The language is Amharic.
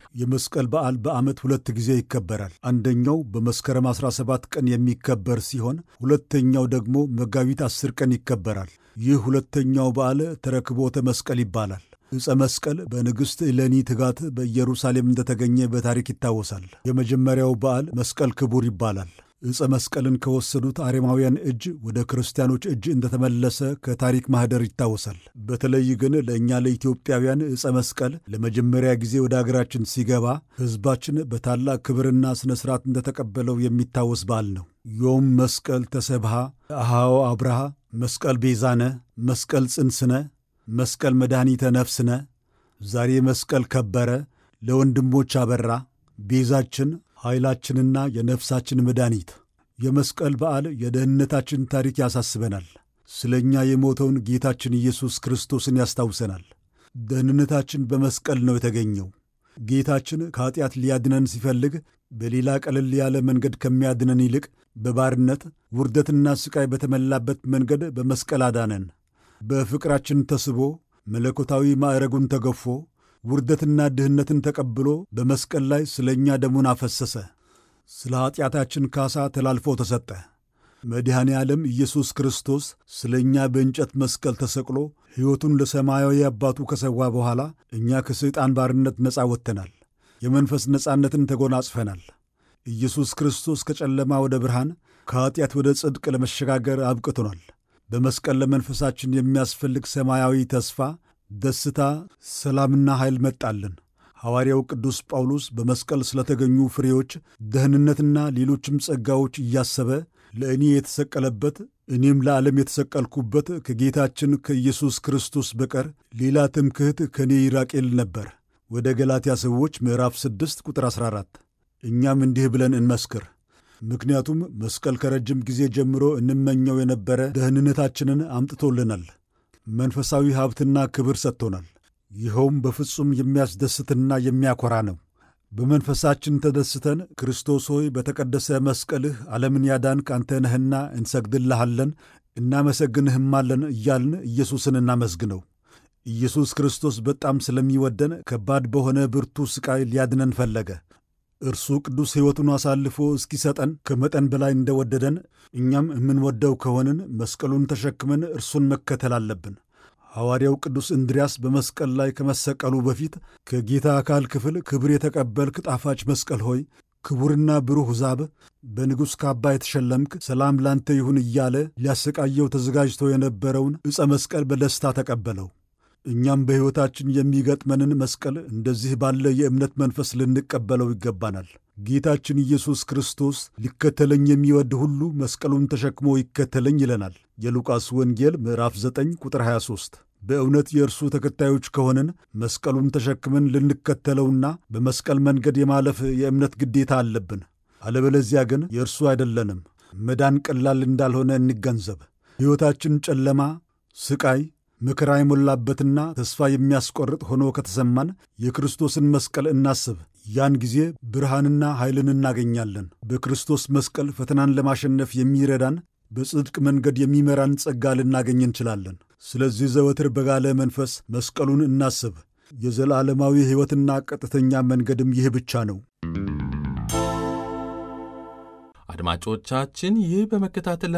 የመስቀል በዓል በዓመት ሁለት ጊዜ ይከበራል። አንደኛው በመስከረም 17 ቀን የሚከበር ሲሆን ሁለተኛው ደግሞ መጋቢት 10 ቀን ይከበራል። ይህ ሁለተኛው በዓል ተረክቦተ መስቀል ይባላል። ዕፀ መስቀል በንግሥት እሌኒ ትጋት በኢየሩሳሌም እንደተገኘ በታሪክ ይታወሳል። የመጀመሪያው በዓል መስቀል ክቡር ይባላል። ዕፀ መስቀልን ከወሰዱት አሬማውያን እጅ ወደ ክርስቲያኖች እጅ እንደተመለሰ ከታሪክ ማኅደር ይታወሳል። በተለይ ግን ለእኛ ለኢትዮጵያውያን ዕፀ መስቀል ለመጀመሪያ ጊዜ ወደ አገራችን ሲገባ ሕዝባችን በታላቅ ክብርና ሥነ ሥርዓት እንደተቀበለው የሚታወስ በዓል ነው። ዮም መስቀል ተሰብሃ አሃዎ አብርሃ መስቀል ቤዛነ መስቀል ጽንስነ መስቀል መድኃኒተ ነፍስነ ዛሬ መስቀል ከበረ ለወንድሞች አበራ ቤዛችን ኃይላችንና የነፍሳችን መድኃኒት። የመስቀል በዓል የደህንነታችን ታሪክ ያሳስበናል። ስለ እኛ የሞተውን ጌታችን ኢየሱስ ክርስቶስን ያስታውሰናል። ደህንነታችን በመስቀል ነው የተገኘው። ጌታችን ከኀጢአት ሊያድነን ሲፈልግ በሌላ ቀለል ያለ መንገድ ከሚያድነን ይልቅ በባርነት ውርደትና ሥቃይ በተሞላበት መንገድ በመስቀል አዳነን። በፍቅራችን ተስቦ መለኮታዊ ማዕረጉን ተገፎ ውርደትና ድህነትን ተቀብሎ በመስቀል ላይ ስለ እኛ ደሙን አፈሰሰ። ስለ ኀጢአታችን ካሳ ተላልፎ ተሰጠ። መድኃኔ ዓለም ኢየሱስ ክርስቶስ ስለ እኛ በእንጨት መስቀል ተሰቅሎ ሕይወቱን ለሰማያዊ አባቱ ከሰዋ በኋላ እኛ ከሰይጣን ባርነት ነፃ ወጥተናል። የመንፈስ ነፃነትን ተጎናጽፈናል። ኢየሱስ ክርስቶስ ከጨለማ ወደ ብርሃን ከኀጢአት ወደ ጽድቅ ለመሸጋገር አብቅቶናል። በመስቀል ለመንፈሳችን የሚያስፈልግ ሰማያዊ ተስፋ ደስታ፣ ሰላምና ኃይል መጣልን። ሐዋርያው ቅዱስ ጳውሎስ በመስቀል ስለተገኙ ፍሬዎች፣ ደህንነትና ሌሎችም ጸጋዎች እያሰበ ለእኔ የተሰቀለበት እኔም ለዓለም የተሰቀልኩበት ከጌታችን ከኢየሱስ ክርስቶስ በቀር ሌላ ትምክህት ከእኔ ይራቅ ይል ነበር። ወደ ገላትያ ሰዎች ምዕራፍ 6 ቁጥር 14። እኛም እንዲህ ብለን እንመስክር ምክንያቱም መስቀል ከረጅም ጊዜ ጀምሮ እንመኘው የነበረ ደህንነታችንን አምጥቶልናል። መንፈሳዊ ሀብትና ክብር ሰጥቶናል። ይኸውም በፍጹም የሚያስደስትና የሚያኮራ ነው። በመንፈሳችን ተደስተን ክርስቶስ ሆይ በተቀደሰ መስቀልህ ዓለምን ያዳንክ አንተ ነህና እንሰግድልሃለን፣ እናመሰግንህማለን እያልን ኢየሱስን እናመስግነው። ኢየሱስ ክርስቶስ በጣም ስለሚወደን ከባድ በሆነ ብርቱ ሥቃይ ሊያድነን ፈለገ። እርሱ ቅዱስ ሕይወቱን አሳልፎ እስኪሰጠን ከመጠን በላይ እንደወደደን እኛም የምንወደው ከሆንን መስቀሉን ተሸክመን እርሱን መከተል አለብን። ሐዋርያው ቅዱስ እንድርያስ በመስቀል ላይ ከመሰቀሉ በፊት ከጌታ አካል ክፍል ክብር የተቀበልክ ጣፋጭ መስቀል ሆይ ክቡርና ብሩህ ዛብ በንጉሥ ካባ የተሸለምክ ሰላም ላንተ ይሁን እያለ ሊያሰቃየው ተዘጋጅቶ የነበረውን ዕፀ መስቀል በደስታ ተቀበለው። እኛም በሕይወታችን የሚገጥመንን መስቀል እንደዚህ ባለ የእምነት መንፈስ ልንቀበለው ይገባናል። ጌታችን ኢየሱስ ክርስቶስ ሊከተለኝ የሚወድ ሁሉ መስቀሉን ተሸክሞ ይከተለኝ ይለናል። የሉቃስ ወንጌል ምዕራፍ 9 ቁጥር 23። በእውነት የእርሱ ተከታዮች ከሆንን መስቀሉን ተሸክመን ልንከተለውና በመስቀል መንገድ የማለፍ የእምነት ግዴታ አለብን። አለበለዚያ ግን የእርሱ አይደለንም። መዳን ቀላል እንዳልሆነ እንገንዘብ። ሕይወታችን ጨለማ፣ ስቃይ መከራ የሞላበትና ተስፋ የሚያስቆርጥ ሆኖ ከተሰማን የክርስቶስን መስቀል እናስብ። ያን ጊዜ ብርሃንና ኃይልን እናገኛለን። በክርስቶስ መስቀል ፈተናን ለማሸነፍ የሚረዳን በጽድቅ መንገድ የሚመራን ጸጋ ልናገኝ እንችላለን። ስለዚህ ዘወትር በጋለ መንፈስ መስቀሉን እናስብ። የዘላለማዊ ሕይወትና ቀጥተኛ መንገድም ይህ ብቻ ነው። አድማጮቻችን ይህ በመከታተል